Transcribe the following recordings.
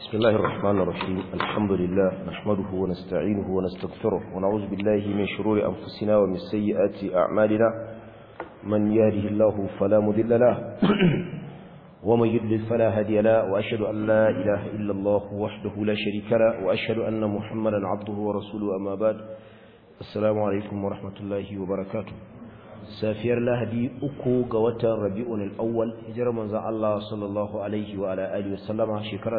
بسم الله الرحمن الرحيم الحمد لله نحمده ونستعينه ونستغفره ونعوذ بالله من شرور أنفسنا ومن سيئات أعمالنا من يهده الله فلا مذل له ومن يضلل فلا هادي له وأشهد أن لا إله إلا الله وحده لا شريك له وأشهد أن محمدا عبده ورسوله أما بعد السلام عليكم ورحمة الله وبركاته safiyar lahadi uku ga watan rabi'un al-awwal hijirar manzon Allah sallallahu alaihi wa ala alihi wasallama shekara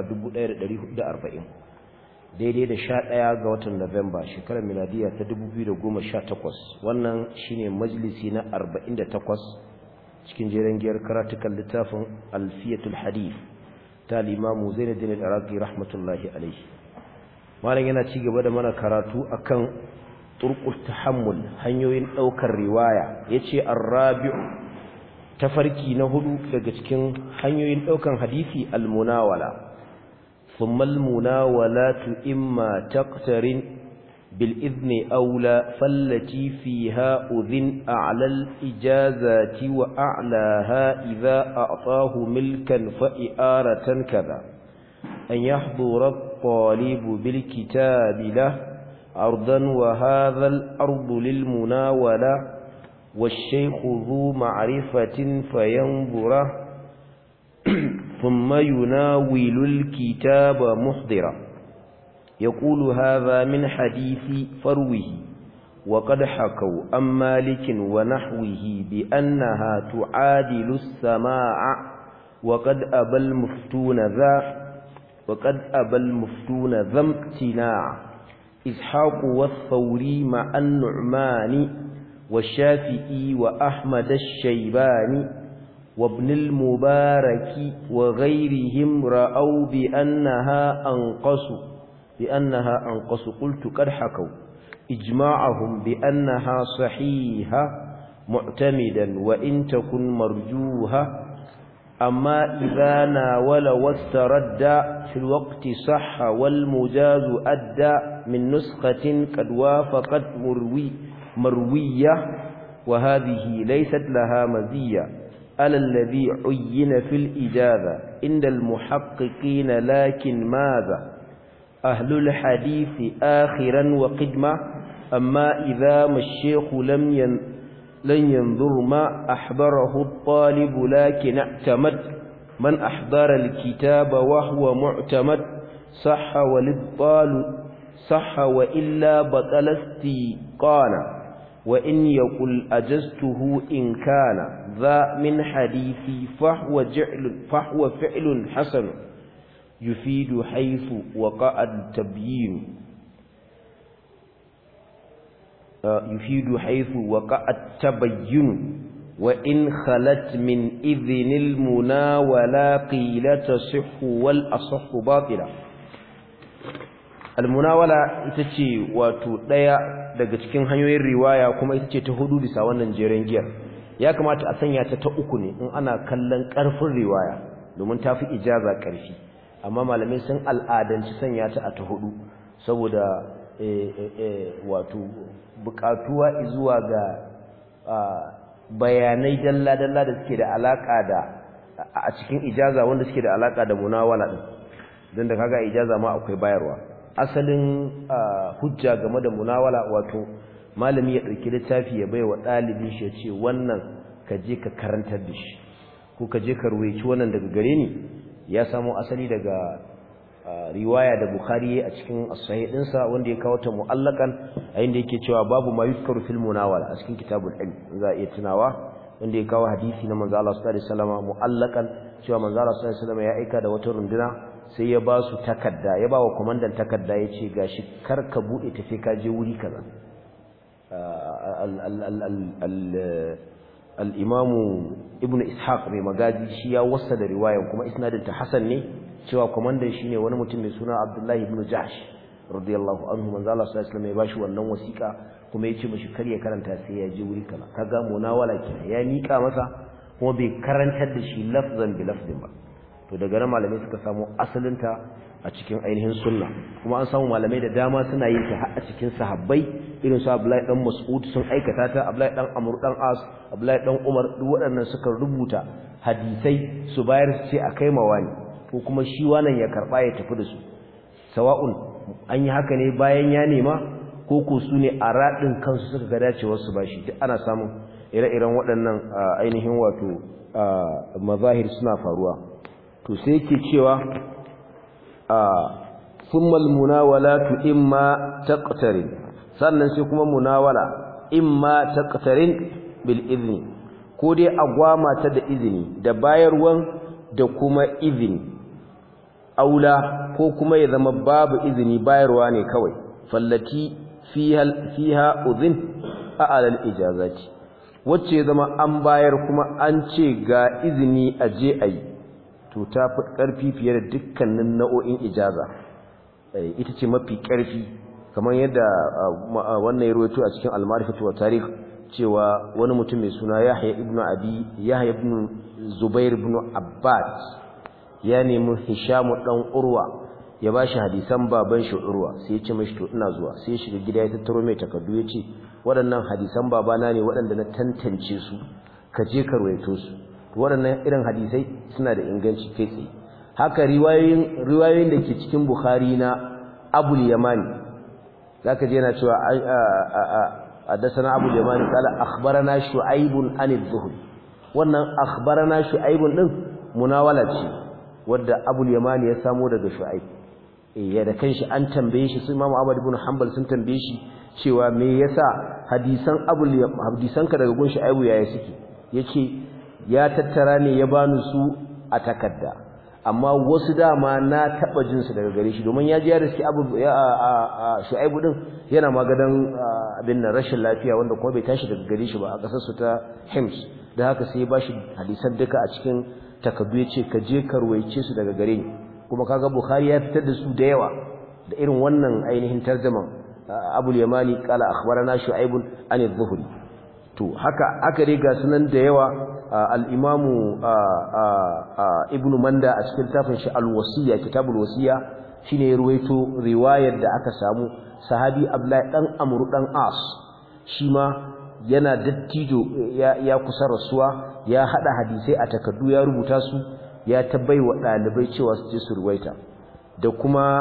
1440 daidai da 11 ga watan November shekarar miladiya ta 2018 wannan shine majalisi na 48 cikin jeren giyar karatukan littafin Alfiyatul Hadith ta Imam Zainuddin al-Iraqi rahmatullahi alaihi malam yana ci gaba da mana karatu akan turqut tahammul hanyoyin daukar riwaya yace ar-rabi'u tafarki na hudu daga cikin hanyoyin daukan hadisi al-munawala thumma al-munawalatu imma taqtarin bil idni awla fallati fiha udhin a'la al-ijazati wa a'laha idha a'tahu milkan fa i'aratan kadha an yahdura at-talib bil kitabi lahu أرضا وهذا الأرض للمناولة والشيخ ذو معرفة فينظره ثم يناول الكتاب محضرا يقول هذا من حديث فروه وقد حكوا عن مالك ونحوه بأنها تعادل السماع وقد أبى المفتون ذا وقد أبى المفتون ذا امتناع إسحاق والثوري مع النعمان والشافعي وأحمد الشيباني وابن المبارك وغيرهم رأوا بأنها أنقص بأنها أنقص قلت قد حكوا إجماعهم بأنها صحيحة معتمدا وإن تكن مرجوها أما إذا ناول واسترد في الوقت صح والمجاز أدى من نسخة قد وافقت مروي مروية وهذه ليست لها مزية على الذي عين في الإجازة عند المحققين لكن ماذا أهل الحديث آخرا وقدمة أما إذا ما الشيخ لم ين لن ينظر ما أحضره الطالب لكن اعتمد من أحضر الكتاب وهو معتمد صح والإبطال صح وإلا بطل استيقانا وإن يقل أجزته إن كان ذا من حديثي فهو, جعل فهو فعل حسن يفيد حيث وقع التبيين يفيد حيث وقع التبين وإن خلت من إذن المنا ولا قيل تصح والأصح باطلا almunawala ita ce wato ɗaya daga cikin hanyoyin riwaya kuma ita ce ta hudu bisa wannan jeren giyar ya kamata a sanya ta ta uku ne in ana kallon ƙarfin riwaya domin ta fi ijaza ƙarfi amma malamai sun al'adanci sanya ta a ta hudu saboda wato buƙatuwa zuwa ga bayanai dalla-dalla da suke da alaƙa da a cikin ijaza wanda suke da alaƙa da munawala ɗin don da kaga ijaza ma akwai bayarwa asalin hujja game da munawala wato malami ya ɗauki littafi ya bai wa ɗalibin shi ya ce wannan ka je ka karantar da shi ko ka je ka ruwaici wannan daga gare ni ya samo asali daga riwaya da bukhari a cikin as-sahih dinsa wanda ya kawo ta mu'allakan a inda yake cewa babu ma yuzkaru fil munawala a cikin kitabul ilm za a iya tunawa wanda ya kawo hadisi na manzo Allah sallallahu alaihi wasallam mu'allakan cewa manzo Allah sallallahu alaihi wasallam ya aika da wata runduna sai ya ba su takarda ya ba wa komandan takarda ya ce gashi kar ka bude ta sai ka je wuri kaza al-imamu ibn ishaq mai magazi shi ya wasa da riwayan kuma isnadin ta hasan ne cewa komandan shine wani mutum mai suna abdullahi ibn jahsh radiyallahu anhu manzo Allah sallallahu alaihi wasallam ya bashi wannan wasiƙa kuma yace mishi kar ya karanta sai ya je wuri kaza kaga munawala kenan ya mika masa kuma bai karantar da shi lafzan bi lafzin ba to daga nan malamai suka samu asalinta a cikin ainihin sunna kuma an samu malamai da dama suna yin ta a cikin sahabbai irin su Abdullahi dan Mas'ud sun aikata ta Abdullahi dan Amr dan As Abdullahi dan Umar duk waɗannan suka rubuta hadisai su bayar su ce akai mawani ko kuma shi wannan ya karba ya tafi da su sawa'un an yi haka ne bayan ya nema ko ko su ne a raɗin kansu suka ga dacewar su bashi duk ana samun ire-iren waɗannan ainihin wato mazahir suna faruwa to sai yake cewa thumma almunawalatu imma taqtarin sannan sai kuma munawala imma taqtarin bil izni ko dai agwama ta da izini da bayarwan da kuma izini aula ko kuma ya zama babu izini bayarwa ne kawai fallati fiha fiha udhin a'ala al ijazati wacce zama an bayar kuma an ce ga izini a je ayi to ta fi ƙarfi fiye da dukkanin nau'o'in ijaza ita ce mafi ƙarfi kamar yadda wannan ya rawaito a cikin al-ma'rifatu wa tarikh cewa wani mutum mai suna Yahya ibn Abi Yahya ibn Zubair ibn Abbas ya nemi Hisham dan Urwa ya bashi hadisan baban shi Urwa sai ya ce mishi to ina zuwa sai ya shiga gida ya tattaro mai takardu ya ce waɗannan hadisan babana ne waɗanda na tantance su ka je ka rawaito su waɗannan irin hadisai suna da inganci kai tsaye haka riwayoyin riwayoyin da ke cikin Bukhari na Abul Yamani zaka je yana cewa حدثنا ابو اليمان قال اخبرنا شعيب عن الزهري wannan akhbarana shu'aib din munawala ce wanda abu al-yaman ya samu daga shu'aib eh ya da kanshi an tambaye shi su imam ahmad ibn hanbal sun tambaye shi cewa me yasa hadisan abu hadisan ka daga gun shu'aib yaya suke yace ya tattara ne ya bani su a takarda amma wasu dama na taba jin su daga gare shi domin ya ji ya riski abu shu'aibu din yana magadan abin nan rashin lafiya wanda kuma bai tashi daga gare shi ba a kasar su ta Hims da haka sai ya bashi hadisan duka a cikin takaddu yace ka je ka ruwaice su daga gare ni kuma kaga Bukhari ya fitar da su da yawa da irin wannan ainihin tarjuman Abu al-Yamani qala akhbarana Shu'aib an adh-Dhuhri to haka aka dai ga sunan da yawa al-Imamu Ibn Manda a cikin tafin shi al-Wasiya kitabul Wasiya shine ya ruwaito riwayar da aka samu sahabi Abdullahi dan Amr dan As shi ma yana dattijo ya, ya kusa rasuwa ya hada hadisai a takardu ya rubuta su ya tabbai wa dalibai cewa su je su ruwaita da kuma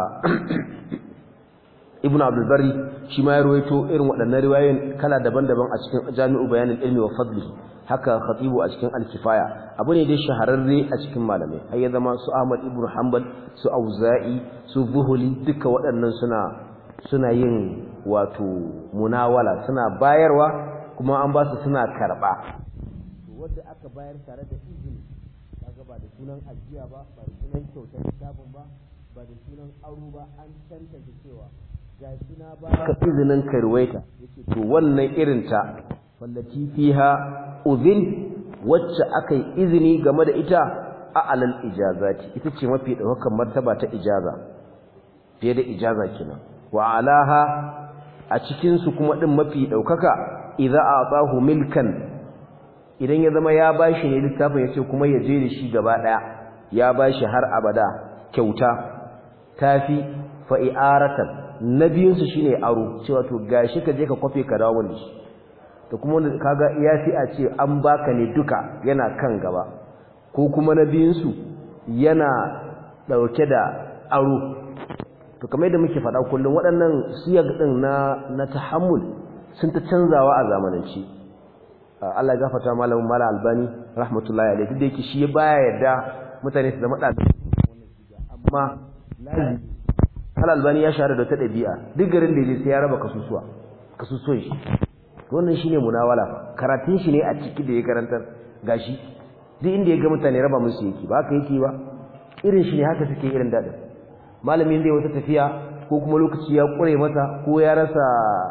Ibn Abdul Bari shi ma ya ruwaito irin waɗannan riwayoyin kala daban-daban a cikin Jami'u Bayanul Ilmi wa Fadlihi haka Khatibu a cikin Al-Kifaya abu ne dai shahararre a cikin malamai har ya zama su Ahmad ibn Hanbal su Auza'i su Zuhuli duka waɗannan suna suna yin wato munawala suna bayarwa kuma an ba su suna karba wanda aka bayar tare da izini kaga ba da sunan ajiya ba ba da sunan kyautar kitabun ba ba da sunan aro ba an tantance cewa ga shi na ba ka izinin karwaita yace to wannan irin ta wallati fiha udhin wacce aka yi izini game da ita a alal ijazati ita ce mafi daukakan martaba ta ijaza fiye da ijaza kenan wa alaha a cikin su kuma din mafi daukaka idza atahu milkan idan ya zama ya bashi ne littafin yace kuma ya je da shi gaba daya ya bashi har abada kyauta tafi fa i'aratan nabiyinsu shine aro cewa to gashi ka je ka kwafe ka dawo da shi da kuma wanda kaga ya fi a ce an baka ne duka yana kan gaba ko kuma na biyunsu yana ɗauke da aro to kamar yadda muke faɗa kullum waɗannan siyag ɗin na na tahammul sun ta canzawa a zamanance Allah ya gafarta malamin mala albani rahmatullahi alaihi duk da yake shi baya yarda mutane su zama ɗalibai amma lazimi Hal albani ya shahara da ta ɗabi'a duk garin da ya sai ya raba kasusuwa kasusuwan shi wannan shine munawala karatun shi ne a ciki da ya karantar gashi duk inda ya ga mutane raba musu yake ba haka yake ba irin shi ne haka suke irin dadin malamin da wata tafiya ko kuma lokaci ya kure masa ko ya rasa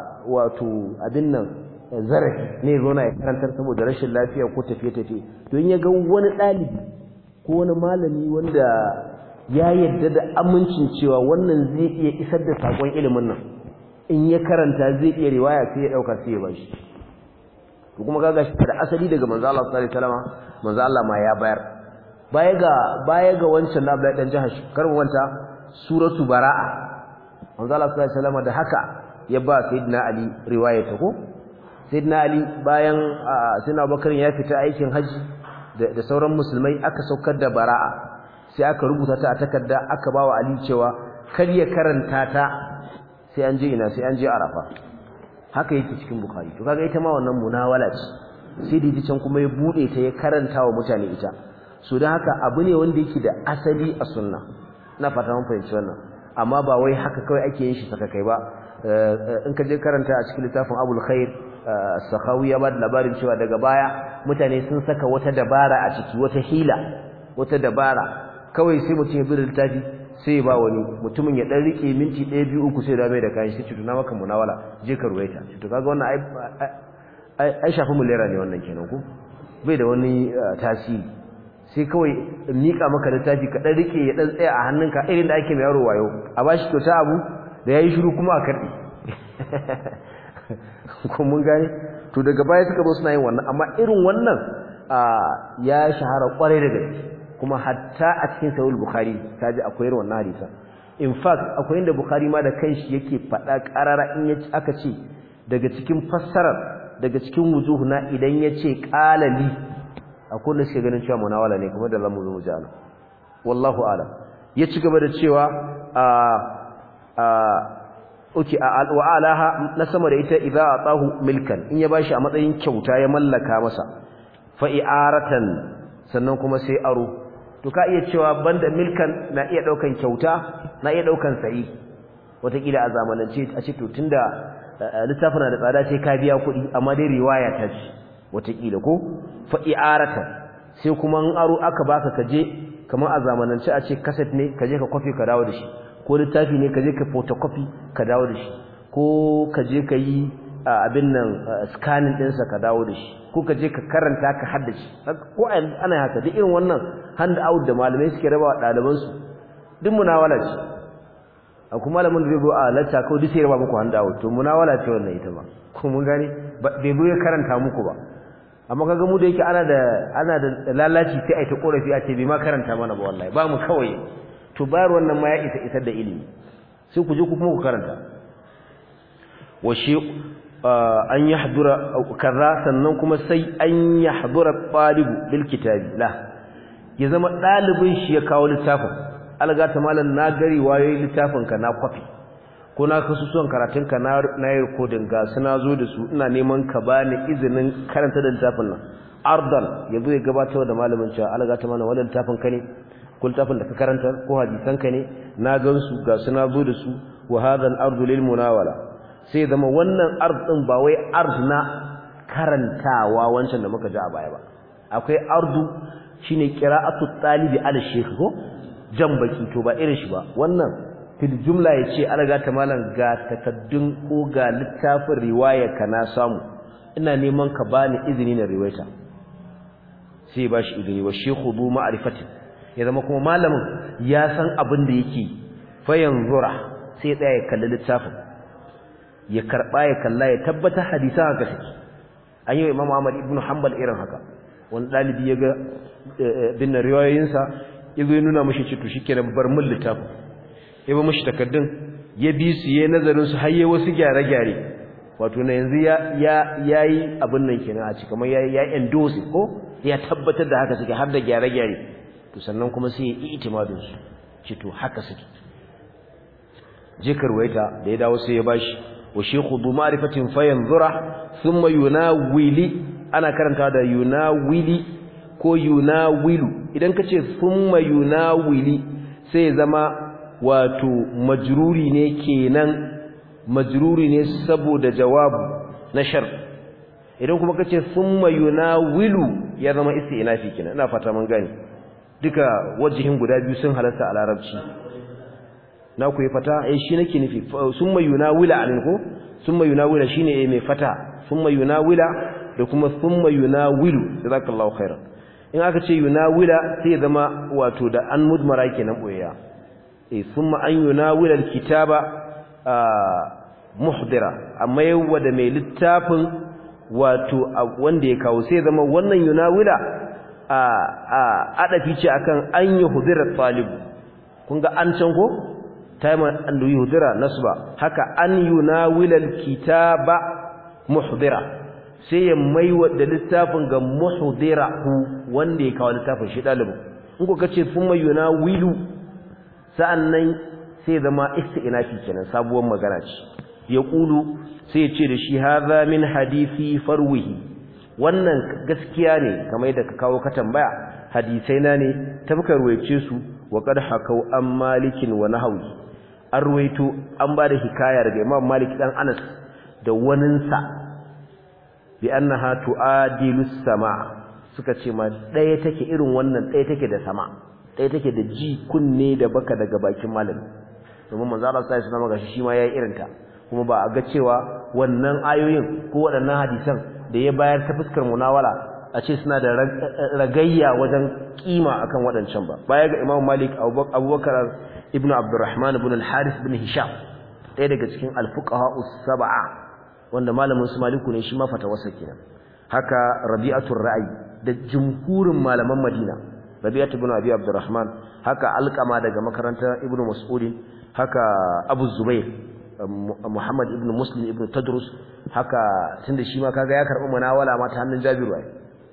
wato abin nan zarafi ne zo na ya karantar saboda rashin lafiya ko tafiye tafiye to in ya ga wani ɗalibi ko wani malami wanda ya yadda da amincin cewa wannan zai iya isar da sakon ilimin nan in ya karanta zai iya riwaya sai ya dauka sai ya bashi to kuma kaga shi da asali daga manzo Allah sallallahu alaihi wasallam manzo Allah ma ya bayar baya ga baya ga wancan na Abdullahi dan Jahash karin wanta suratu baraa manzo Allah sallallahu alaihi wasallam da haka ya ba sayyidina Ali riwaya ta ko sayyidina Ali bayan sayyidina Abubakar ya fita aikin haji da sauran musulmai aka saukar da baraa sai aka rubuta ta a takarda aka bawa Ali cewa kar ya karanta ta sai an je ina sai an je Arafa haka yake cikin Bukhari to kaga ita ma wannan munawala ce sai da can kuma ya bude ta ya karanta wa mutane ita so dan haka abu ne wanda yake da asali a sunna ina fata mun fahimci wannan amma ba wai haka kawai ake yin shi saka kai ba in ka je karanta a cikin littafin Abul Khair Sakhawi ya ba da labarin cewa daga baya mutane sun saka wata dabara a ciki wata hila wata dabara kawai sai mutum ya bi littafi sai ba wani mutumin ya dan rike minti 1 2 3 sai da mai da kayan shi tuna maka munawala je ka ruwaita to kaga wannan ai ai shafi mulera ne wannan kenan ko bai da wani tasiri sai kawai mika maka littafi ka dan rike ya dan tsaya a hannunka irin da ake mai yaro wayo a bashi kyauta abu da yayi shiru kuma a karbi ko mun gane to daga baya suka zo suna yin wannan amma irin wannan ya shahara kwarai da gaske kuma hatta a cikin sahih bukhari kaji akwai irin wannan hadisa in fact akwai inda bukhari ma da kanshi yake faɗa ƙarara in ya aka ce daga cikin fassarar daga cikin wujuhu na idan ya ce qalali akwai wanda suke ganin cewa munawala ne kamar da zamu zo mu ji ana wallahu a'lam ya ci gaba da cewa a a oke wa alaha na sama da ita idza atahu milkan in ya bashi a matsayin kyauta ya mallaka masa fa i'aratan sannan kuma sai aro to ka iya cewa banda milkan na iya daukan kyauta na iya daukan sayi wataƙila a zamanance a ce to tunda littafin da tsada ce ka biya kuɗi amma dai riwaya ta ce wataƙila ko fa i'aratan sai kuma in aro aka baka kaje kamar a zamanance a ce kaset ne kaje ka kwafi ka dawo da shi ko littafi ne ka je ka photocopy ka dawo da shi ko ka je ka yi abin nan scanning ɗinsa ka dawo da shi ko ka je ka karanta ka haddace ko ana haka duk irin wannan hand out da malamai suke raba wa ɗalibansu duk munawala ce akwai malamin da zai zo a lacca kawai duk sai raba muku hand out to munawala ce wannan ita ba ko mun gane bai zo ya karanta muku ba amma kaga mu da yake ana da ana da lalaci sai a ta korafi a ce bai ma karanta mana ba wallahi ba mu kawai to bayar wannan ma ya isa isar da ilimi sai ku je ku kuma ku karanta wa shi an yahdura kaza sannan kuma sai an yahdura talibu bil kitabi la ya zama dalibin shi ya kawo littafin alga ta malan na gari wayoyi littafin ka na kwafi ko na kasusuwan karatun ka na na yi recording ga suna zo da su ina neman ka bani izinin karanta da littafin nan ardan yazo ya gabatar da malamin cewa alga ta malan wannan littafin ka ne ko littafin da ka karanta ko hadisan ka ne na gansu ga suna zo da su wa hadha al-ardu lil munawala sai zama wannan ard din ba wai ard na karantawa wancan da muka ji a baya ba akwai ardu shine qira'atu talibi ala shaykh ko jan baki to ba irin shi ba wannan fil jumla yace alaga ta malam ga takaddun ko ga littafin riwaya ka na samu ina neman ka bani izini na riwayata sai ba shi izini wa shaykhu bu ma'rifati ya zama kuma malamin ya san abin da yake fa yanzura sai tsaya ya kalli littafin ya karba ya kalla ya tabbata hadisa haka take an yi wa Imam Ahmad ibn Hanbal irin haka wani dalibi ya ga bin riwayoyinsa ya zo ya nuna mishi ce to shikenan bar mun littafin ya ba mishi takaddun ya bi su yayin nazarin su har yayi wasu gyare-gyare wato na yanzu ya ya yayi abin nan kenan a cikin kamar yayi ya endorse ko ya tabbatar da haka suke har da gyare-gyare to sannan kuma sai ya yi itimadin su ce to haka suke je karwaita da ya dawo sai ya bashi wa shaykhu bu ma'rifatin fayanzura thumma yunawili ana karanta da yunawili ko yunawilu idan kace thumma yunawili sai ya zama wato majruri ne kenan majruri ne saboda jawabu na shar idan kuma kace thumma yunawilu ya zama isti'nafi kenan ina fata mun gane duka wajihin guda biyu sun halarta a larabci na ku yi fata eh shi nake nufi summa yunawila alin ko summa yunawila shine eh mai fata summa yunawila da kuma summa yunawilu jazakallahu khairan in aka ce yunawila sai ya zama wato da an mudmara kenan boyayya eh summa an yunawila alkitaba muhdira amma yawa da mai littafin wato wanda ya kawo sai zama wannan yunawila a a adafi ce akan an yi hudira talib kun ga an can ko taiman an yi hudira nasba haka an yunawilal kitaba muhdira sai ya maiwa da littafin ga muhdira hu wanda ya kawo littafin shi dalibin in ko kace thumma yunawilu sa'annan sai zama isti'nafi kenan sabuwar magana ce ya kulu sai ya ce da shi hadha min hadisi farwihi wannan gaskiya ne kamar yadda ka kawo ka tambaya hadisai na ne tabkar waice su wa qad hakau an malikin wa nahwi an ruwaito an ba da hikaya daga imam malik dan anas da waninsa bi annaha tuadilu sama suka ce ma daya take irin wannan daya take da sama daya take da ji kunne da baka daga bakin malami domin manzo Allah sai sunan magashi shi ma yayi irin ta kuma ba a ga cewa wannan ayoyin ko waɗannan hadisan da ya bayar ta fuskar munawala a ce suna da ragayya wajen kima akan waɗancan ba baya ga Imam Malik Abubakar ibn Abdurrahman ibn al-Harith ibn Hisham ɗaya daga cikin al-fuqaha us-sab'a wanda malamin su Maliku ne shi ma fatawarsa kenan haka Rabi'atul Ra'i da jumhurin malaman Madina Rabi'atu ibn Abi Abdurrahman haka Alqama daga makarantar Ibn Mas'ud haka Abu Zubair Muhammad ibn Muslim ibn Tadrus haka tunda shi ma kaga ya karbi munawala ma ta hannun Jabiru ai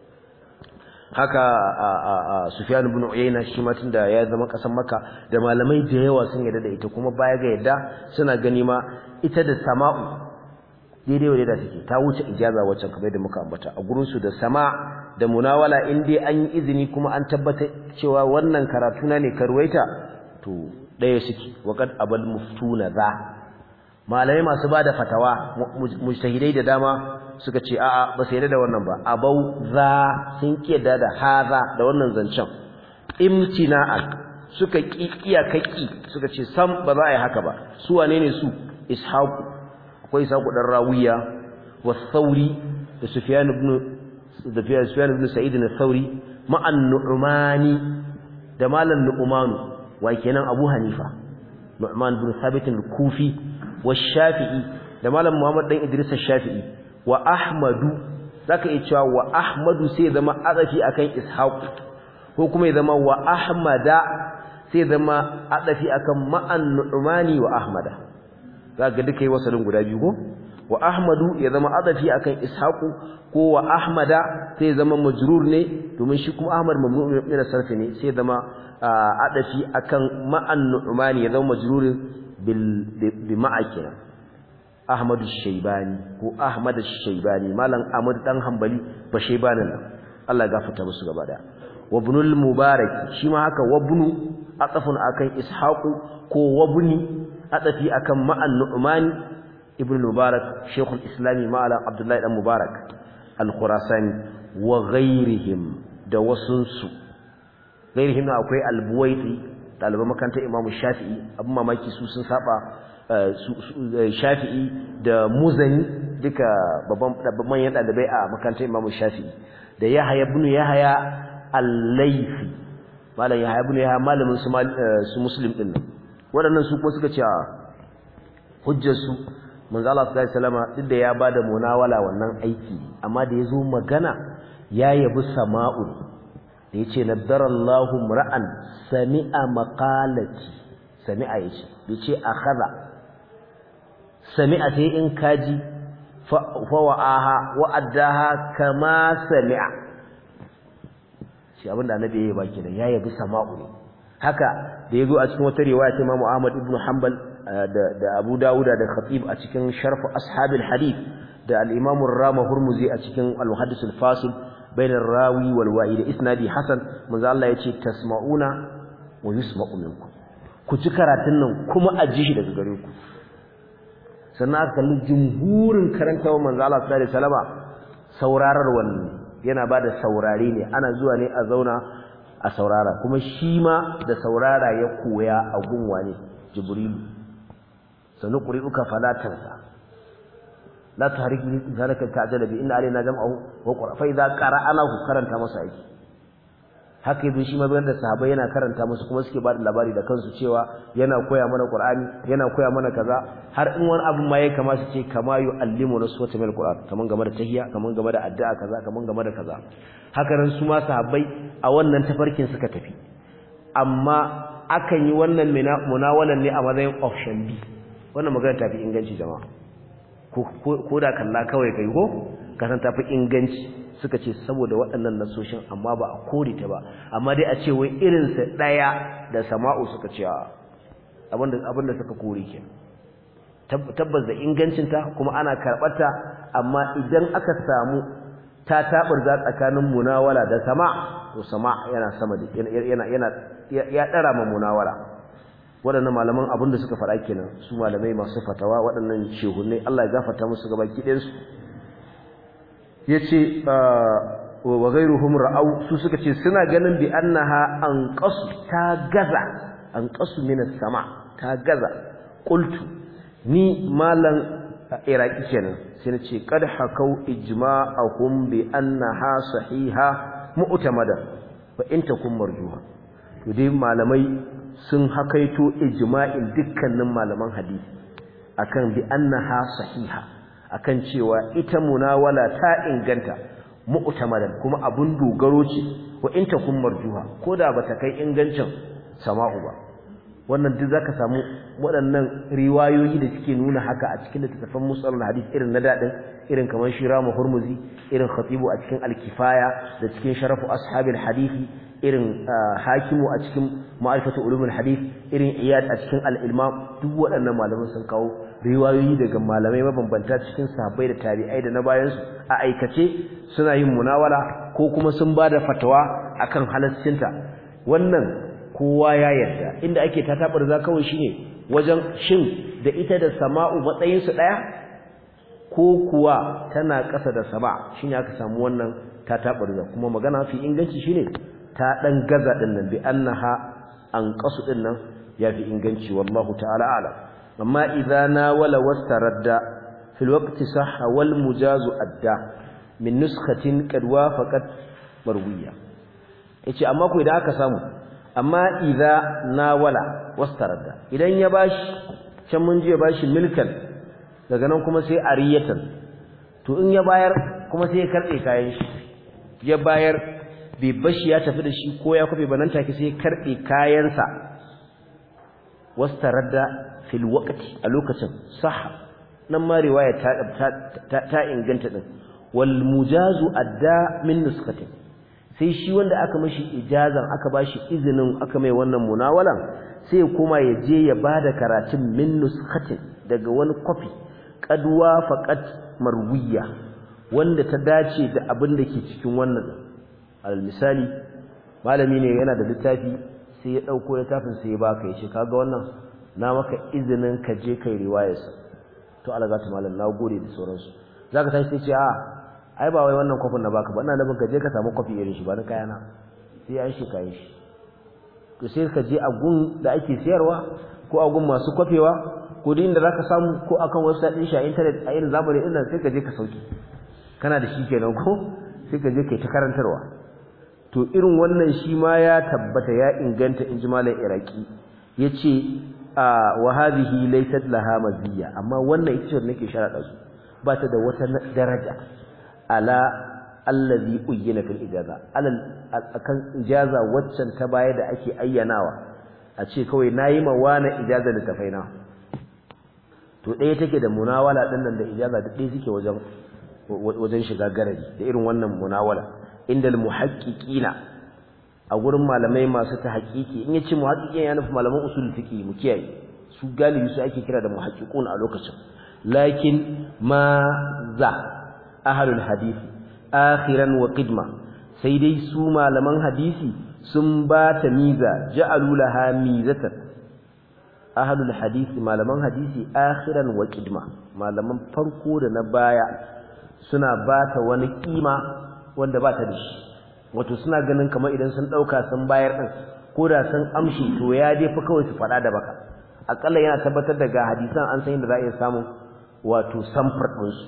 haka Sufyan ibn Uyayna shi ma tunda ya zama kasan Makka da malamai da yawa sun yarda da ita kuma baya ga yadda suna gani ma ita da sama'u daidai wa da take ta wuce ijaza wacce kamar da muka ambata a gurin su da sama da munawala in dai an yi izini kuma an tabbata cewa wannan karatu na ne karwaita to daya suke waqad abal muftuna za malamai masu bada fatawa mujtahidai da dama suka ce a'a ba su yarda da wannan ba abau za sun kiyada da haza da wannan zancen imtina'an suka ki iyakaki suka ce sam ba za a yi haka ba su wane ne su ishaqu akwai ishaqu dan rawiya wa thawri da sufyan ibn da sufyan ibn sa'id al-thawri ma'an nu'mani da malan nu'manu wa kenan abu hanifa nu'man ibn thabit al-kufi wa shafi'i da malam muhammad dan idris al-shafi'i wa ahmadu zaka iya cewa wa ahmadu sai zama adafi akan ishaq ko kuma ya zama wa ahmada sai zama adafi akan ma'an nu'mani wa ahmada zaka duka yi wasalin guda biyu ko wa ahmadu ya zama adafi akan ishaq ko wa ahmada sai zama majrur ne domin shi kuma ahmad mamnu ne da sarfi ne sai zama adafi akan ma'an nu'mani ya zama majrurin bil bi ma'a Ahmadu Shaibani ko Ahmad Shaibani malam Ahmad dan Hanbali ba Shaibanin nan Allah gafarta musu gaba da wa ibnul Mubarak shi ma haka wa ibnu atafun akan Ishaqu ko wa ibni atafi akan ma'an Nu'man ibn Mubarak Sheikhul Islami malam Abdullahi dan Mubarak al-Khurasani wa ghairihim da wasunsu ghairihim akwai al-Buwaiti ɗaliban makarantar Imam Shafi'i abin mamaki su sun saba shafi'i da muzani duka babban yan ɗalibai a makarantar imamu shafi'i da yahaya ibn yahaya al-laifi malam yahaya ibn yahaya malamin su su muslim din nan waɗannan su kuma suka ce hujjar su manzo Allah sallallahu alaihi wasallam duk da ya bada munawala wannan aiki amma da yazo magana ya yabi sama'u da yace nadarallahu ra'an sami'a maqalati sami'a yace yace akhadha sami'a sai in kaji fa wa'aha wa'addaha kama sami'a shi abinda annabi yayi baki da ya yabi sama'u ne haka da yazo a cikin wata riwaya ta Imam Ahmad ibn Hanbal da da Abu Dawud da Khatib a cikin Sharh Ashabil Hadith da al-Imam Rama Hurmuzi a cikin Al-Muhaddis al-Fasil bain ar-rawi wal wa'id isnadi hasan manzo Allah yace tasma'una wa yusma'u minkum ku ji karatun nan kuma a ji shi daga gare ku sannan aka kalli jumhurin karantawa manzo Allah sallallahu alaihi wasallama saurarar wannan yana bada saurare ne ana zuwa ne a zauna a saurara kuma shi ma da saurara ya koya a gunwa ne jibrilu sanu quri'uka fala tansa la tahrik bi zalika ta'jala bi inna alaina jam'ahu wa qura fa idza qara'anahu karanta masa aiki haka yazo shi ma bayan da sahabbai yana karanta musu kuma suke bada labari da kansu cewa yana koya mana Qur'ani yana koya mana kaza har in wani abu ma ya kama su ce kama yu'allimu naswata min Qur'an kaman game da tahiyya kaman game da addu'a kaza kaman game da kaza haka nan su ma sahabbai a wannan tafarkin suka tafi amma akan yi wannan munawalan ne a matsayin option B wannan magana tafi inganci jama'a ko da kalla kawai kai ko kasan tafi inganci suka ce saboda waɗannan nasoshin amma ba a kore ta ba amma dai a ce wai irinsa ɗaya da sama'u suka ce abinda abinda suka kore ke tabbas da ingancinta kuma ana karɓarta amma idan aka samu ta taɓarza tsakanin munawala da sama to sama yana sama da yana yana ya ɗara ma munawala waɗannan malaman abin da suka faɗa kenan su malamai masu fatawa waɗannan shehunai Allah ya gafarta musu gaba ɗayansu ya ce wa ghairuhum ra'au su suka ce suna ganin bi annaha anqasu ta gaza anqasu min sama ta gaza qultu ni malan iraki kenan sai na ce qad hakau ijma'ahum bi annaha sahiha mu'tamada fa in takum marjuha to dai malamai sun hakaito ijma'in dukkanin malaman hadisi akan bi annaha sahiha akan cewa ita munawala ta inganta mu'tamadan kuma abun dogaro ce wa in takum marjuha koda bata kai ingancin sama'u ba wannan duk zaka samu waɗannan riwayoyi da suke nuna haka a cikin littattafan musalul hadith irin na dadin irin kamar shiramu hurmuzi irin khatibu a cikin al-kifaya da cikin sharafu ashabil hadisi irin hakimu a cikin ma'arifatu ulumul hadith irin iyad a cikin al-ilmam duk waɗannan malaman sun kawo riwayoyi daga malamai mabambanta cikin sahabbai da tabi'ai da na bayan su a aikace suna yin munawala ko kuma sun bada fatawa akan halaccinta wannan kowa ya yarda inda ake tatabar za kawai shine wajen shin da ita da sama'u matsayin su daya ko kuwa tana ƙasa da sama shine aka samu wannan tatabar za kuma magana fi inganci shine ta dan gaza din nan bi annaha an qasu din nan yafi inganci wallahu ta'ala a'lam amma idza nawala wastaradda fil waqti sahha wal mujazu adda min nuskhatin qad wafaqat marwiya yace amma ko idan aka samu amma idza nawala wastaradda idan ya bashi can mun ji ya bashi milkan daga nan kuma sai ariyatan to in ya bayar kuma sai ya karbe kayan shi ya bayar bai bashi ya tafi da shi ko ya kwafe ba nan take sai ya karbe kayansa wastaradda fil waqti a lokacin sahha nan ma riwaya ta ta, inganta din wal mujazu adda min nuskatin sai shi wanda aka mashi ijazan aka bashi izinin aka mai wannan munawalan sai ya koma ya je ya bada karatun min nuskatin daga wani kwafi qadwa faqat marwiya wanda ta dace da abin da ke cikin wannan al misali malami ne yana da littafi sai ya dauko littafin sai ya baka ya ce kaga wannan na maka izinin ka je kai riwayarsa to Allah ta malam na gode da sauransu zaka tashi sai ce a ai ba wai wannan kofin na baka ba ina nufin ka je ka samu kofi irin shi ba na kayana sai an shi kayan shi to sai ka je a gun da ake siyarwa ko a gun masu kofewa ko duk inda zaka samu ko akan website din shi a internet a irin zamani din nan sai ka je ka sauki kana da shi kenan ko sai ka je kai ta karantarwa to irin wannan shi ma ya tabbata ya inganta in ji malam iraki yace wa hadhihi laysat laha maziyya amma wannan ita ce nake sharada su ba ta da wata daraja ala allazi uyyina fil ijaza alal akan ijaza waccan ta baya da ake ayyanawa a ce kawai nayi ma wani ijaza da tafaina to ɗaya take da munawala din nan da ijaza da ɗaya suke wajen wajen shiga garari da irin wannan munawala indal muhaqqiqina a gurin malamai masu ta haƙiƙi in yace muhaqqiqin ya nufi malaman usul fiqh mu kiyaye su galibi su ake kira da muhaqqiqun a lokacin lakin ma za ahlul hadisi akhiran wa qidma sai dai su malaman hadisi sun ba ta miza ja'alu laha mizatan ahlul hadisi malaman hadisi akhiran wa qidma malaman farko da na baya suna ba ta wani kima wanda ba ta da shi wato suna ganin kamar idan sun dauka sun bayar din ko da sun amshi to ya dai fa kawai su fada da baka akalla yana tabbatar da ga hadisan an san inda za a iya samu wato samfur din su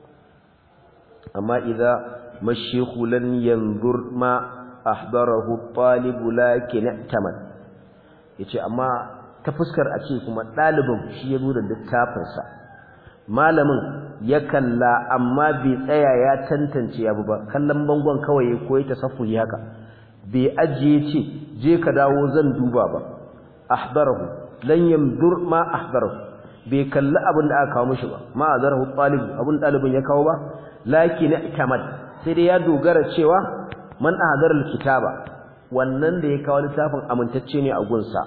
amma idza mashayikhu lan yanzur ma ahdarahu talib lakin i'tamad yace amma ta fuskar a ce kuma dalibin shi ya zo da littafin sa malamin ya kalla amma bai tsaya ya tantance ya ba kallon bangon kawai ya koyi tasaffuri haka bai ajiye ce je ka dawo zan duba ba ahdarahu lan yanzur ma ahdarahu bai kalli abin da aka kawo mishi ba ma azarahu talib abin dalibin ya kawo ba lakin tamad sai dai ya dogara cewa man ahadara alkitaba wannan da ya kawo littafin amintacce ne a gunsa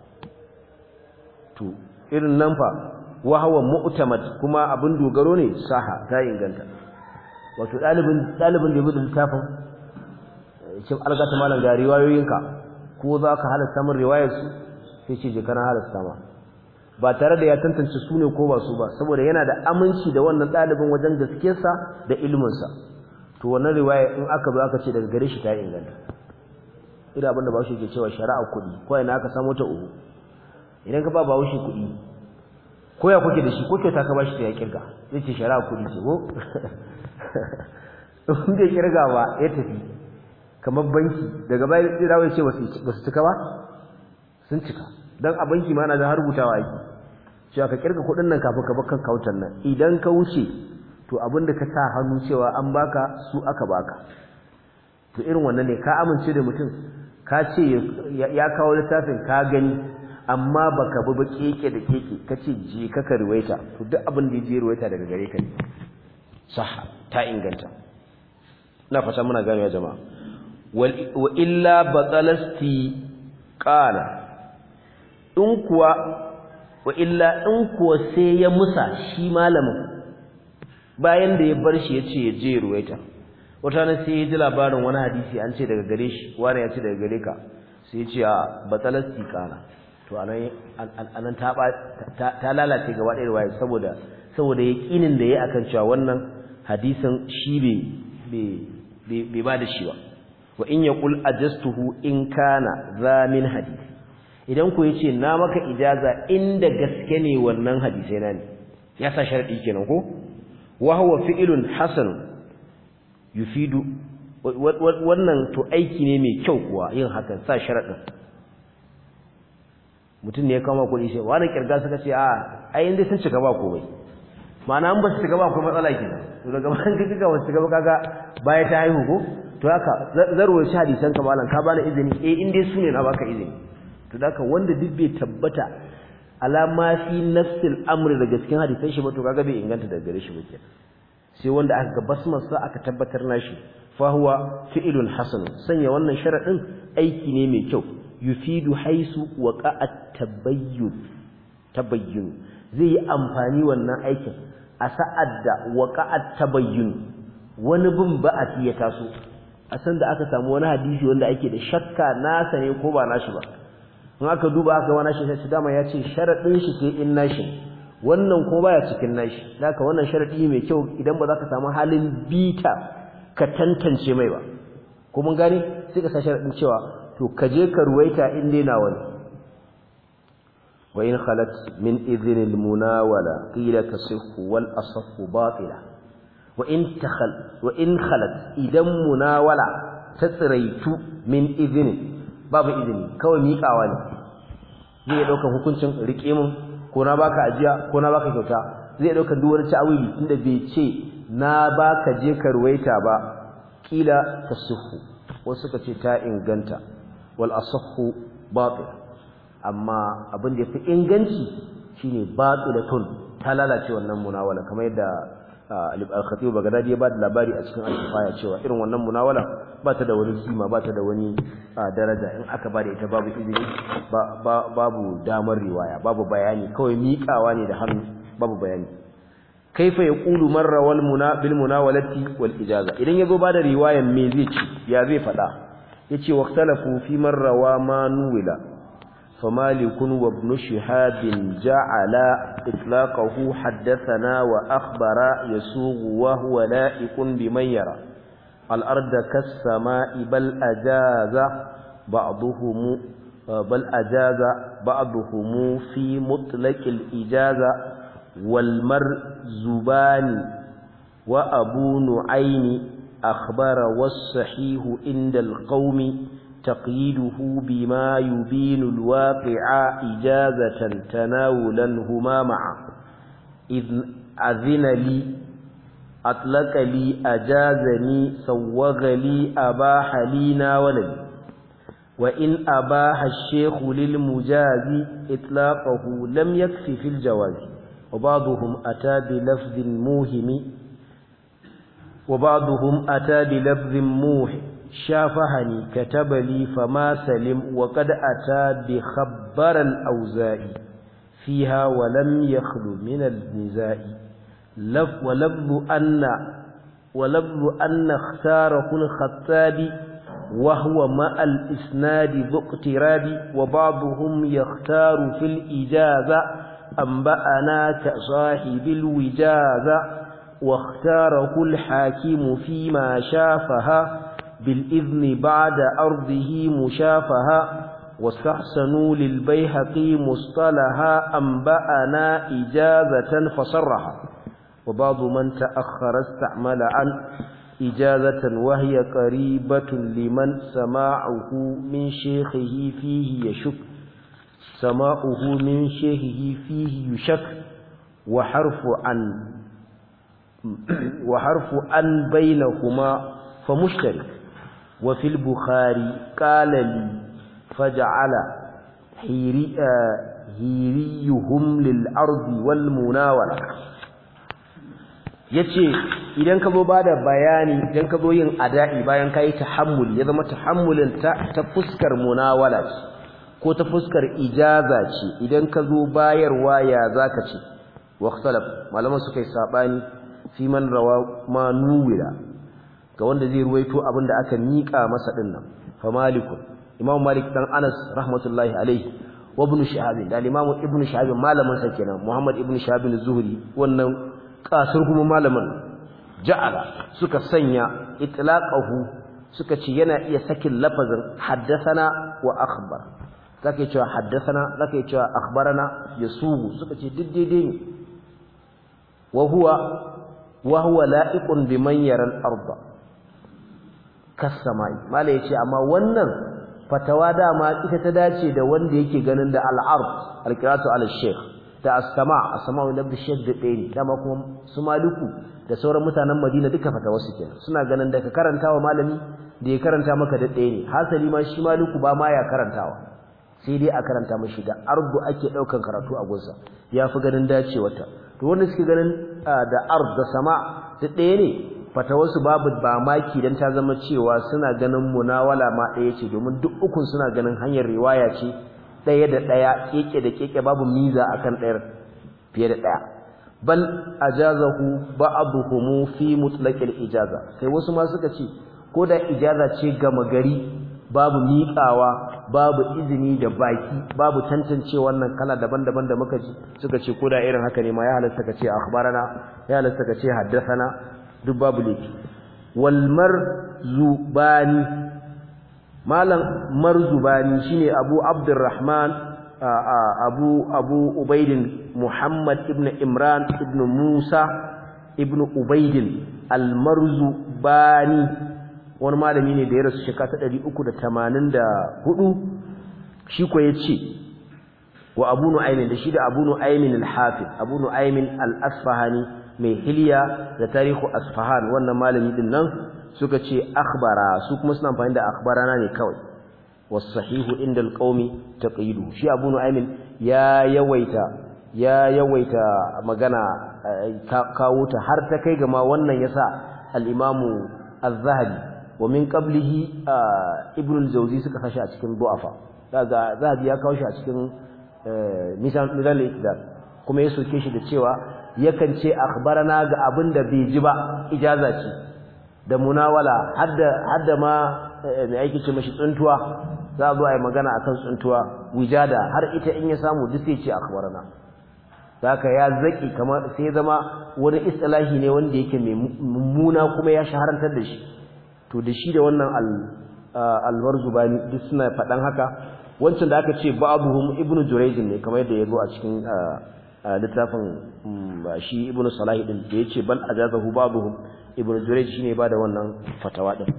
to irin nan fa wa huwa mu'tamad kuma abin dogaro ne saha ta inganta wato dalibin dalibin da ya bude littafin cin algata malam ga riwayoyinka ko za ka halasta min riwayar su sai ce je kana halasta ma ba tare da ya tantance su ne ko ba su ba saboda yana da aminci da wannan dalibin wajen gaskiyarsa da iliminsa to wannan riwaya in aka zo aka ce daga gare shi ta inganta ina abinda ba shi ke cewa shari'a kuɗi ko ina aka samu ta uku idan ka ba ba shi kuɗi ko ya kuke da shi ko kyauta ka ba shi ta ya kirga zai ce shari'a kuɗi ce ko in bai kirga ba ya tafi kamar banki daga baya zai dawo ya ce ba su cika ba sun cika dan a banki ma na da har rubutawa yake cewa ka kirga kuɗin nan kafin ka bar kan kautan nan idan ka wuce to abinda ka sa hannu cewa an baka su aka baka to irin wannan ne ka amince da mutum ka ce ya kawo littafin ka gani amma baka bi ba keke da keke kace je ka ka ruwaita to duk abin da je ruwaita daga gare ka ne sah ta inganta ina fata muna gane ya jama'a wa illa batalasti qala in kuwa wa illa in kuwa sai ya musa shi malamin bayan da ya bar shi yace ya je ruwaita wata nan sai ya ji labarin wani hadisi an ce daga gare shi wani ya ce daga gare ka sai ya ce a batalasti qala to anan anan ta ta lalace gaba ɗaya riwaya saboda saboda yaqinin da yayi akan cewa wannan hadisin shi bai bai ba da shi ba wa in yaqul ajastuhu in kana za min hadisi idan ku yace na maka ijaza inda gaske ne wannan hadisai na ne ya sa sharadi kenan ko wa huwa fi'lun hasan yufidu wannan to aiki ne mai kyau kuwa yin hakan sa sharadin mutum ne ya kama kuɗi sai wani kirga suka ce a ai inda sun cika ba komai ma'ana an ba su cika ba komai matsala kenan to daga bayan ka cika wasu cika ba kaga baya ta haihu ko to haka zarwa shi hadisan ka malam ka bani izini eh in dai sune na baka izini to haka wanda duk bai tabbata alama fi nafsil amri daga cikin hadisan shi ba to kaga bai inganta daga gare shi ba kenan sai wanda aka ga basmar sa aka tabbatar nashi fa huwa fi'lun hasan sanya wannan sharadin aiki ne mai kyau yufidu haisu waqa'at tabayyun tabayyun zai yi amfani wannan aikin a sa'ad da waqa'at tabayyun wani bin ba'ati ya taso a san da aka samu wani hadisi wanda ake da shakka nasa ne ko ba nashi ba in aka duba aka wani shi sai dama ya ce sharadin shi sai in nashi wannan ko baya cikin nashi haka wannan sharadi mai kyau idan ba za ka samu halin bita ka tantance mai ba ko mun gane sai ka sa sharadin cewa to ka je ka ruwaita in dai na wani wa in khalat min idhin al munawala qila tasihhu wal asahhu batila wa in takhal wa in khalat idan munawala ta tsiraitu min idhin babu izini kawai miƙawa ne zai dauka hukuncin rike mun ko na baka ajiya ko na baka kyauta zai dauka duk wani ta'awili tunda bai ce na baka je ka ruwaita ba kila tasihhu wasu suka ce ta inganta wal asahhu batil amma abin da yafi inganci shine batilatun ta lalace wannan munawala kamar yadda al-khatib bagdadi ya bada labari a cikin al-kifaya cewa irin wannan munawala ba ta da wani kima ba ta da wani daraja in aka bada ita babu izini babu damar riwaya babu bayani kawai miƙawa ne da hannu babu bayani kaifa yaqulu marra wal muna bil munawalati wal ijaza idan yazo bada riwayan me zai ci ya zai fada yace waqtalafu fi man rawa ma nuwila فمالك وابن شهاب جعل إطلاقه حدثنا وأخبر يسوغ وهو لائق بمن يرى الأرض كالسماء بل أجاز بعضهم بل أجاز بعضهم في مطلق الإجازة والمرزبان وأبو نعيم أخبر والصحيح عند القوم تقييده بما يبين الواقع إجازة تناولا هما معا إذ أذن لي أطلق لي أجازني سوغ لي أباح لي ناولني وإن أباح الشيخ للمجاز إطلاقه لم يكفي في الجواز وبعضهم أتى بلفظ موهم وبعضهم أتى بلفظ موهم شافهني كتب لي فما سلم وقد أتى بخبر الأوزاء فيها ولم يخلو من النزاع لف ولفظ أن ولفظ أن اختاره الخطاب وهو مع الإسناد ذو اقتراب وبعضهم يختار في الإجازة أنبأنا كصاحب الوجازة واختاره الحاكم فيما شافها بالإذن بعد أرضه مشافها واستحسنوا للبيهقي مصطلها أنبأنا إجازة فصرها وبعض من تأخر استعمل عن إجازة وهي قريبة لمن سماعه من شيخه فيه يشك سماعه من شيخه فيه يشك وحرف عن وحرف عن بينهما فمشترك وفي البخاري قال لي فجعل هيري هيريهم للأرض والمناولة yace idan ka zo bada bayani idan ka zo yin ada'i bayan kai tahammuli ya zama tahammulin ta ta fuskar munawala ce ko ta fuskar ijaza ce idan ka zo bayarwa ya zaka ce wa ikhtalaf malaman suka yi sabani fi man rawa ma nuwira ga wanda zai ruwaito abin da aka mika masa dinnan fa malikun imam malik dan anas rahmatullahi alaihi wa ibn shihab da imam ibn shihab malamin sa kenan muhammad ibn shihab az-zuhri wannan kasar kuma malamin ja'ala suka sanya itlaqahu suka ce yana iya sakin lafazin haddathana wa akhbar zaka cewa haddathana zaka cewa akhbarana yasubu suka ce duk daidai ne wa huwa wa huwa la'iqun biman yara al-ardh kasamai mala yace amma wannan fatawa dama ita ta dace da wanda yake ganin da al-ard al-qira'atu al-shaykh da as-sama as-sama wa nabdi shaykh da ɗaya dama kuma su maliku da sauran mutanen Madina duka fatawa su kenan suna ganin da ka karantawa malami da ya karanta maka da ɗaya ne hasali ma shi maliku ba ma ya karantawa sai dai a karanta mashi da ardu ake daukan karatu a gunsa yafi ganin dacewarta to wanda suke ganin da ard da sama da ɗaya ne fatawarsu babu ba maki dan ta zama cewa suna ganin munawala ma ɗaya ce domin duk ukun suna ganin hanyar riwaya ce ɗaya da ɗaya keke da keke babu miza akan ɗayar fiye da ɗaya bal ajazahu ba'dhum fi mutlaqil ijaza sai wasu ma suka ce ko da ijaza ce gama gari babu miƙawa babu izini da baki babu tantance wannan kala daban-daban da muka ji suka ce ko da irin haka ne ma ya halasta ka ce akhbarana ya halasta ka ce haddathana duk babu laifi wal marzubani malam marzubani shine abu abdurrahman abu abu ubaidin muhammad ibn imran ibn musa ibn ubaidin al marzubani wani malami ne da ya rasu shekara ta 384 shi ko yace wa abu nu'aymin da shi da abu nu'aymin al-hafiz abu nu'aymin al-asfahani mai hilya da tarihu asfahan wannan malami din nan suka ce akhbara su kuma suna amfani da akhbarana ne kawai was-sahihu inda al-qaumi taqidu shi abu nu'aymin ya yawaita ya yawaita magana kawo ta har ta kai ga ma wannan yasa al-imamu az-zahabi wa min qablihi ibn al-jawzi suka kashi a cikin du'afa daga zahabi ya kawo shi a cikin misan midal iktidal kuma ya soke shi da cewa yakan ce akhbarana ga abin da bai ji ba ijaza ce da munawala hadda hadda ma mai aiki ce mashi tsuntuwa za a zo a yi magana akan tsuntuwa wijada har ita in ya samu duk sai ce akhbarana haka ya zaki kamar sai zama wani istilahi ne wanda yake mai mummuna kuma ya shaharantar da shi to da shi da wannan al-marzubani duk suna faɗan haka wancan da aka ce ba'dhum ibnu jurayj ne kamar yadda ya zo a cikin littafin shi ibnu salah din da yace bal ajazahu ba'dhum ibnu jurayj shine ba da wannan fatawa din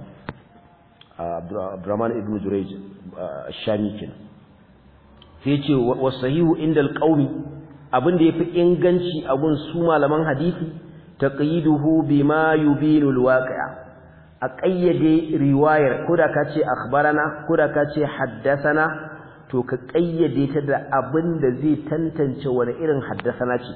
abdurrahman ibnu jurayj shami kin sai yace wasahihu inda alqawmi abinda yafi inganci a gun su malaman hadisi taqyiduhu bima yubinu alwaqi'a a ƙayyade riwayar ko da ka ce akhbarana ko da ka ce haddasana to ka ƙayyade ta da abin da zai tantance wani irin haddasana ce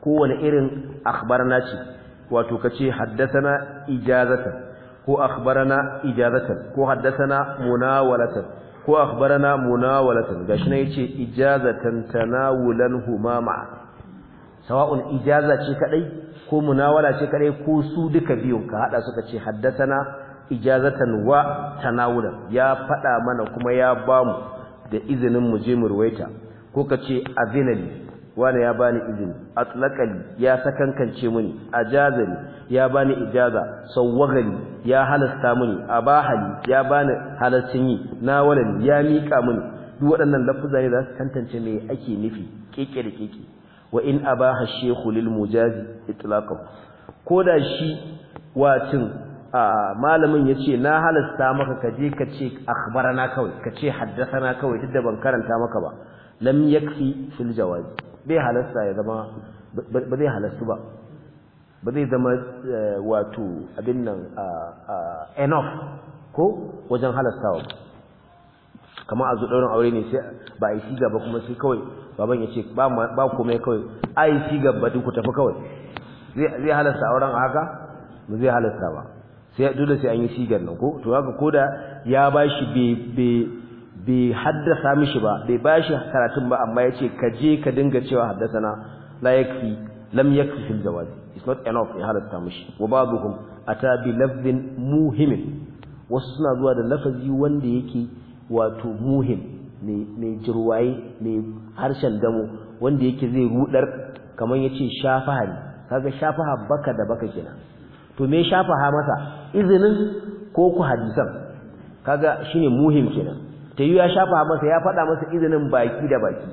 kowane irin akhbarana ce wato kace haddathana ijazatan ko akhbarana ijazatan ko haddathana munawalatan ko akhbarana munawalatan gashi ne yace ijazatan tanawulan humama sawa'un ijaza ce kadai ko munawala ce kadai ko su duka biyun ka hada suka ce haddathana ijazatan wa tanawulan ya fada mana kuma ya bamu da izinin mu je mu ruwaita ko kace azinali wani ya bani izini atlaqali ya sakankance mini ajazani ya bani ijaza sawwagani ya halasta mini abahali ya bani halaccin yi nawalani ya mika mini duk waɗannan lafuzza ne za su tantance me ake nufi keke da keke wa in abaha shaykhu lil mujazi itlaqahu koda shi wacin malamin yace na halasta maka kaje ka ce akhbarana kawai ka ce haddathana kawai duk da ban karanta maka ba lam yakfi fil jawazi bai halasta ya zama ba zai halastu ba ba zai zama wato abin nan enough ko wajen halastawa kamar a zo ɗaurin aure ne sai ba a yi siga ba kuma sai kawai baban ya ce ba komai kawai a yi siga ba duk ku tafi kawai zai halasta auren a haka ba zai halasta ba sai dole sai an yi sigar nan ko to haka ko da ya ba shi bai haddasa mishi ba bai ba shi karatun ba amma ya ce ka je ka dinga cewa haddasana la yakfi lam yakfi fil jawaz it's not enough ya halasta mishi wa ba'dhum ata bi lafzin muhimin wasu suna zuwa da lafazi wanda yake wato muhim mai jirwaye mai harshen damo wanda yake zai rudar kamar yace shafaha ne kaga shafaha baka da baka kenan to me shafaha masa izinin ko ku hadisan kaga shine muhim kenan ta yi ya shafaha masa ya faɗa masa izinin baki da baki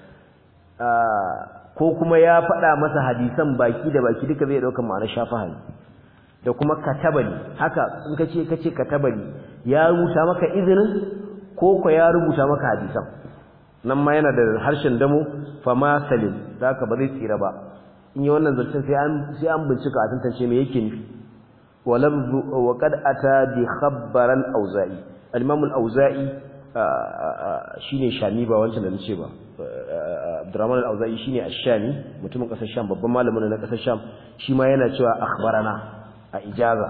ko kuma ya faɗa masa hadisan baki da baki duka zai ɗauka ma'anar shafaha ne da kuma katabali haka in ka ce ka ce katabali ya rubuta maka izinin ko ko ya rubuta maka hadisan nan ma yana da harshen damo fama salim da haka ba zai tsira ba in yi wannan zancen sai an sai an bincika a tantance me yake nufi wa lafzu wa qad ata bi khabbar al-auza'i al-imam al-auza'i shine shami ba wancan da nace ba Abdurrahman al-auza'i shine ash-shami mutumin kasar sham babban malamin na kasar sham shi ma yana cewa akhbarana a ijaza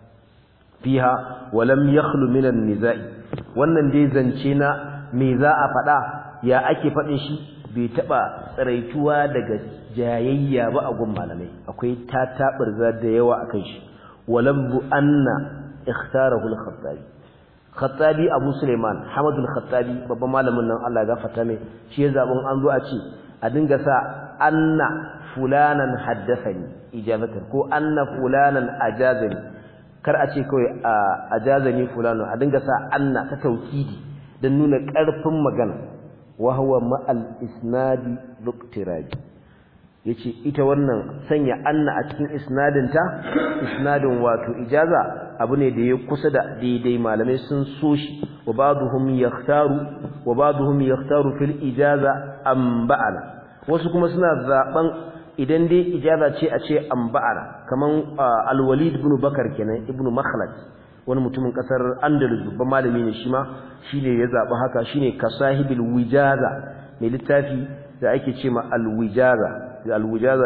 fiha wa lam yakhlu min an-niza'i wannan dai zance na me za a faɗa ya ake faɗin shi bai taɓa tsaraituwa daga jayayya ba a gun malamai akwai tataɓarza da yawa a kan shi walabbu anna ikhtarahu al-khattabi khattabi abu suleiman hamadu al-khattabi babban malamin nan Allah ya gafarta mai shi ya zabun an zo a ce a dinga sa anna fulanan haddathani ijazatan ko anna fulanan ajazani kar a ce kawai ajazani fulanan a dinga sa anna ta taukidi dan nuna ƙarfin magana wa huwa ma'al isnadi luqtirabi yace ita wannan sanya anna a cikin isnadin ta isnadin wato ijaza abu ne da ya kusa da daidai malamai sun so shi wa ba'dhum yakhtaru wa ba'dhum yakhtaru fil ijaza amba'ana wasu kuma suna zaben idan dai ijaza ce a ce amba'ana kaman al-walid ibn bakar kenan ibn makhlad wani mutumin kasar andalus babban malami ne shi ma shine ya zabi haka shine kasahibil wijaza mai littafi da ake ce ma al-wijaza al-wijaza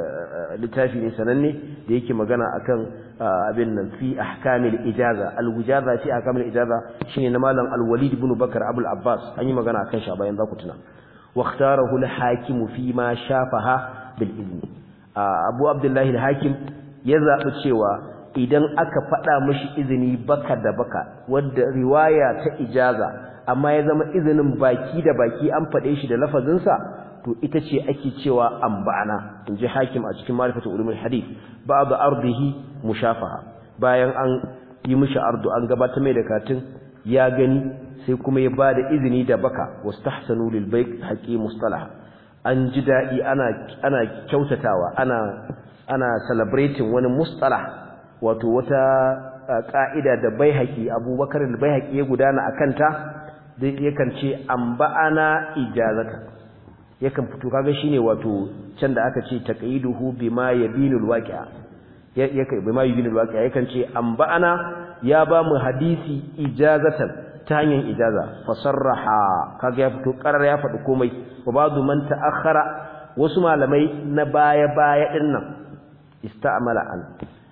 littafi ne sananne da yake magana akan abin nan fi ahkamil ijaza al-wijaza fi ahkamil ijaza shine na malam al-walid ibn bakar abul abbas an yi magana akan shi bayan za ku tuna واختاره الحاكم فيما شافها بالإذن أبو عبد الله الحاكم يذهب cewa idan aka faɗa mishi izini baka da baka wadda riwaya ta ijaza amma ya zama izinin baki da baki an faɗe shi da lafazinsa to ita ce ake cewa amba'ana inji hakim a cikin ma'rifatul ulumul hadith ba'd ardihi mushafaha bayan an yi mishi ardu an gabatar mai da katin ya gani sai kuma ya bada izini da baka wastahsanu lil bayt haqi mustalah an ji dadi ana ana kyautatawa ana ana celebrating wani mustalah wato wata ka'ida da baihaqi abubakar al baihaqi ya gudana akanta dai yakan ce amba'ana ijazata yakan fito kaga shine wato can da aka ce taqyiduhu bima yabinul waqi'a yake bima yabinul waqi'a yakan ce amba'ana ya ba mu hadisi ijazatan ta hanyar ijaza fasarraha kaga ya fito karar ya faɗi komai wa ba'du man ta'akhkhara wasu malamai na baya-baya din nan ista'mala an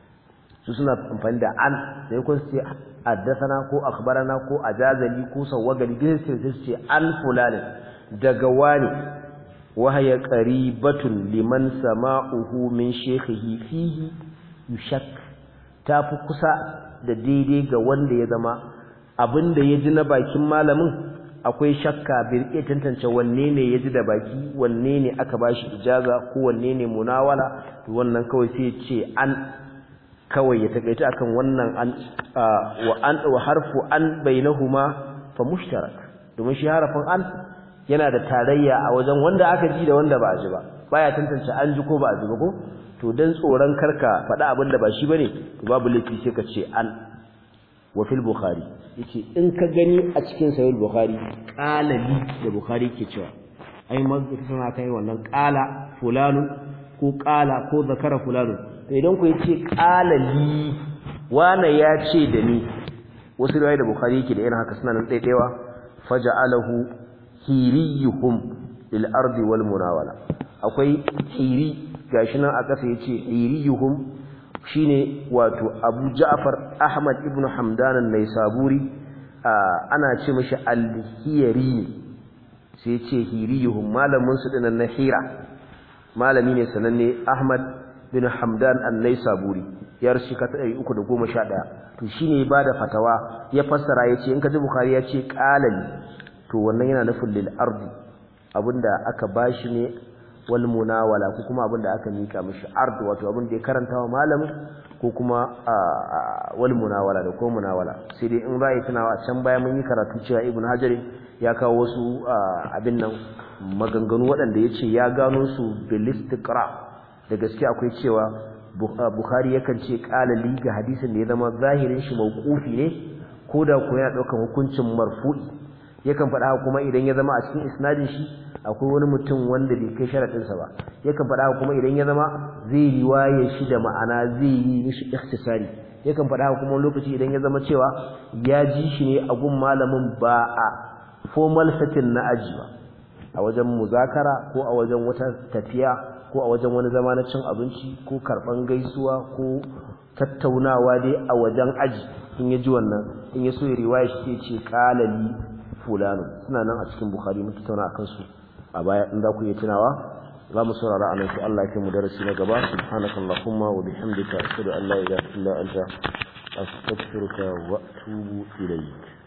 su suna amfani da an sai kun ce haddathana ko akhbarana ko ajazali ko sawwagali duk sai su ce an fulani daga wani wahaya qaribatun liman sama'uhu min shaykhihi fihi yushak tafi kusa da daidai ga wanda ya zama abinda ya ji na bakin malamin akwai shakka bai iya tantance wanne ne ya ji da baki wanne ne aka bashi ijaza ko wanne ne munawala to wannan kawai sai ya ce an kawai ya takaita akan wannan an wa an wa harfu an bainahuma fa mushtarak domin shi harafin an yana da tarayya a wajen wanda aka ji da wanda ba a ji ba baya tantance an ji ko ba a ji ba ko to dan tsoron karka faɗa abin da ba shi bane to babu laifi sai ka ce an wa fil bukhari yace in ka gani a cikin sahih bukhari qala li da bukhari ke cewa ai mazkur sana kai wannan qala fulanun ko qala ko zakara fulanun to idan ku yace qala li wana ya ce da ni wasu riwaya da bukhari yake da irin haka suna nan daidaiwa faja'alahu hiriyuhum lil ardi wal munawala akwai hiri gashi nan a kasa yace hiriyuhum shine wato Abu Ja'far Ahmad ibn Hamdan an-Naisaburi ana ce mishi al-Hiyari sai yace hiriyuhum malamin su dinan na Hira malami ne sananne Ahmad bin Hamdan an-Naisaburi ya rashi ka 311 to shine ba da fatawa ya fassara yace in ka ji Bukhari yace qalali to wannan yana nufin lil ardi abinda aka bashi ne wal munawala ko kuma abinda aka mika mishi ard wato abinda ya karanta wa malamin ko kuma wal munawala da ko munawala sai dai in bai tunawa can baya mun yi karatu cewa ibn hajar ya kawo wasu abin nan maganganu waɗanda yace ya gano su bil istiqra da gaske akwai cewa bukhari yakan ce qala li ga hadisin da ya zama zahirin shi mauqufi ne ko da ko yana daukan hukuncin marfu'i yakan faɗa kuma idan ya zama a cikin isnadin shi akwai wani mutum wanda bai kai sharaɗinsa ba yakan faɗa kuma idan ya zama zai riwaye shi da ma'ana zai yi mishi ikhtisari yakan faɗa kuma lokaci idan ya zama cewa ya ji shi ne a gun malamin ba a formal setting na aji ba a wajen muzakara ko a wajen wata tafiya ko a wajen wani zama na cin abinci ko karɓan gaisuwa ko tattaunawa dai a wajen aji in ya ji wannan in ya so ya riwaya shi ce kalali fulano suna nan a cikin bukhari mun tattauna akan su a baya in za ku iya tunawa za mu saurara a nan sai Allah ya kai mu darasi na gaba subhanakallahumma wa bihamdika ashhadu an la ilaha illa anta astaghfiruka wa atubu ilayk